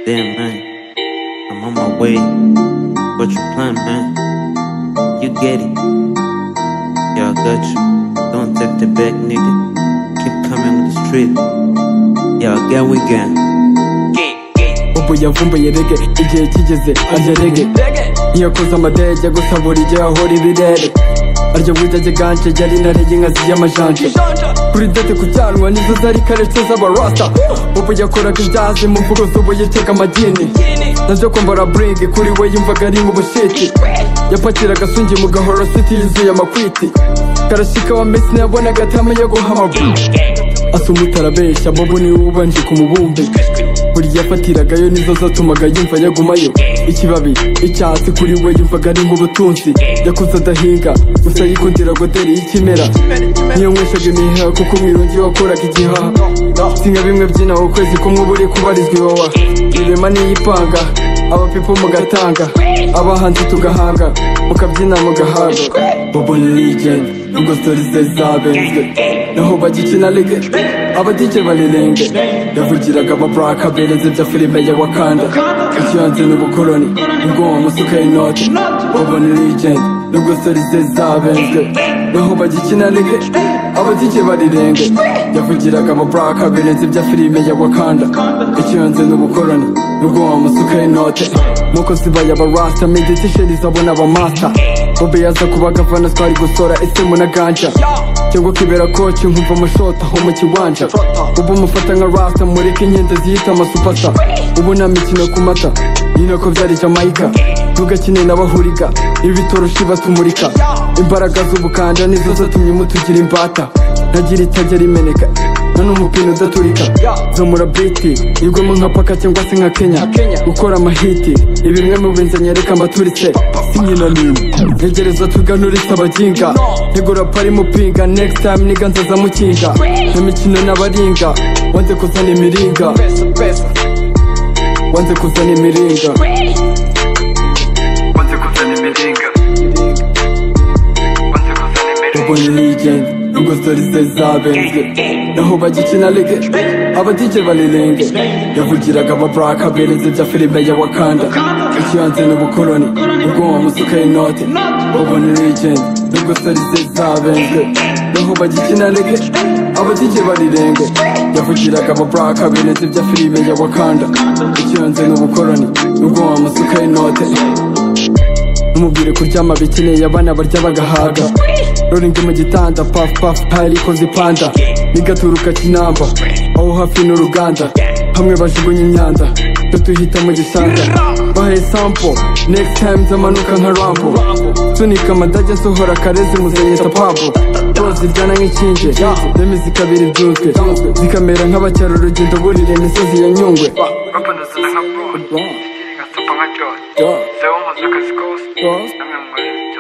Damn, man. I'm on my way. What you plan, man? You get it. Yeah, I got you. Don't take the back, nigga. Keep coming with the street. Yeah, I get weekend. ubu yavumbuye rege igihe kigeze arya rege ntiyakoze amadege gusa buri gihe ahora ibirere arya budage ganje yari narege inka z'iyamajanje kuri dete ku cyanwa nizo zari karece z'abarasta ubu yakoraga ibyazi mu mvugo z'ubu yitega amagini nabyo kwambara buringi kuri we yumvaga ari mu bushiti yapakiraga asungi mu gahoro siti yuzuye amakwiti karashika wa mesi yabonaga atama yo guhamagura asoma utarabeshya bobo niwe ubanje ku mubumbe burya yafatiragayo nizo zatumaga yumva yagumayo ikibabi icyatsi kuri we yumvaga ari nk'ubutunzi yakuze adahinga gusa yikundira goderi y'ikimera niyo nyweshaga imiheha kuko umwirongi wakoraga igihaha singa bimwe byinaho ukwezi kumwe uba uri kubarizwa iwawa irema n'iyipanga abapipo mugatanga abahanzi tugahanga mukabyina mugahabwa bobo ni legend nubwo stori ze zabenzwe naho bagikina rege abadije barirenge yavugiraga ababuraka bereze bya filime ya wakanda ikiyanze n'ubukoloni nibwo wamusukaye inoti bobo ni legend nubwo stori ze zabenzwe naho bagikina rege abadije barirenge yavugiraga ababuraka bereze bya filime ya wakanda ikiyanze n'ubukoloni nibwo wamusukaye inoti nuko zibaya abarasta meditisheni zabona abamasta bobe yaza kuba gavana twari gusora esemu na ganja cyangwa kibera koci nkumva amashota ho mu kiwanja ubu mufata nka rasta mureke inkende ziyita amasupasa ubu nta mikino ku mata ni nako byari jamayika ntugakine n'abahuriga ibitoroshi batumurika imbaraga z'ubukanja nizo zatumye mutugira imbata ntagira itajya rimeneka nta n'umupira udaturika zamura biti igwemo nka paka cyangwa se nka kenya gukora amahiti ni bimwe mu bintu nyereka mbaturitse sinkina n'imwe ntegereza tuganuritse abaginga ntegura pari mupinga next time niga nzaza mukinga mu mikino n'abaringa wanze kuzana imiringa wanze kuzana imiringa ubona legend nubwo stori ze zabenzwe naho bagikina rege abadije barirenge yavugiraga ababuraka bereze bya filime ya wakanda ikiyanze n'ubukoloni ubwo wamusuka inote ubona legend nubwo stori ze zabenzwe naho bagikina rege abadije barirenge yavugiraga ababuraka bereze bya filime ya wakanda ikiyanze n'ubukoloni ubwo wamusuka inote Numubwire kuryama bikeneye abana barya bagahaga Rolling mu gitanda puff puff pile ikoze ipanda Nigaturuka kinamba aho hafi n'uruganda Hamwe bajugunya imyanda twe tuhita mu gishanga Bahe sample next time zamanuka nka rambo Sunika amadage nsohora karezi muzayita pablo Bose ziryana nk'ikinje Remi zikabira ibyunzwe Zikamera nk'abacyara urugendo burira imisozi ya nyungwe bapanazana nka bone nka supamacyoni Yeah. zewe umuze akazi kose Yeah. namwe mu mubiri